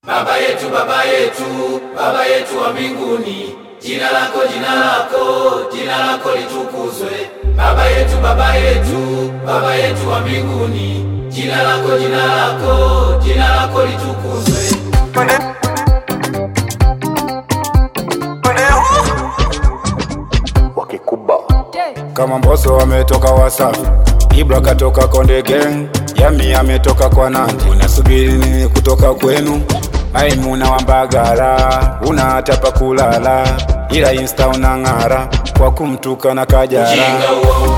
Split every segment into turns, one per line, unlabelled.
Baba yetu, Baba yetu, Baba yetu wa mbinguni, jina lako, jina lako, jina lako litukuzwe. Baba yetu, Baba yetu, Baba yetu wa mbinguni, jina lako, jina lako, jina lako litukuzwe.
wakikuba
kama Mbosso ametoka Wasafi, Ibra katoka Konde Gang, Yami ametoka kwa Nanti. Unasubiri nini kutoka kwenu? Maimuna wa Mbagala, una hata pa kulala, ila insta unang'ara kwa kumtuka na Kajala.
Ujinga huo,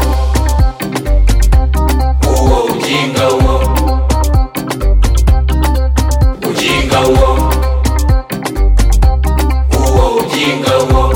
huo ujinga huo, ujinga huo, huo ujinga huo.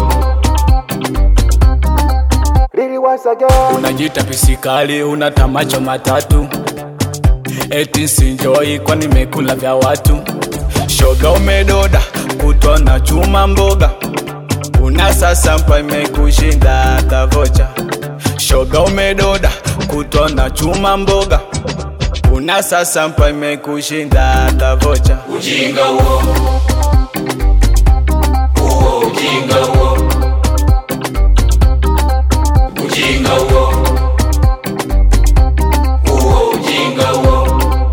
Unajita pisikali, una tamacho matatu, eti sinjoi kwa nimekula vya watu. Shoga umedoda kutwa na chuma mboga, una sasa mpa imekushinda hata vocha. Shoga umedoda kutwa na chuma mboga, una sasa mpa imekushinda hata vocha.
Ujinga huo, huo ujinga huo, ujinga huo, huo ujinga huo.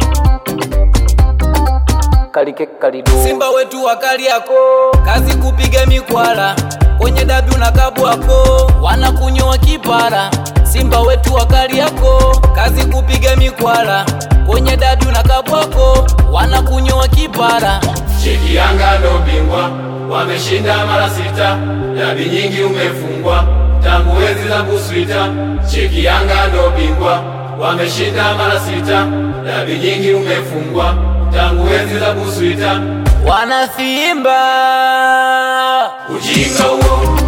kalike kalido
Simba wetu wakali yako kazi kupiga mikwala kwenye dabi unakabwako wanakunyoa kipara. Simba wetu wakali yako kazi kupiga mikwala kwenye dabi unakabwako wanakunyoa kipara.
Cheki Yanga ndo bingwa, wameshinda mara sita, dabi nyingi umefungwa tangu enzi za Buswita. Cheki Yanga ndo bingwa, wameshinda mara sita, dabi nyingi umefungwa tangu enzi za Buswita.
Wanasimba
Ujinga huo,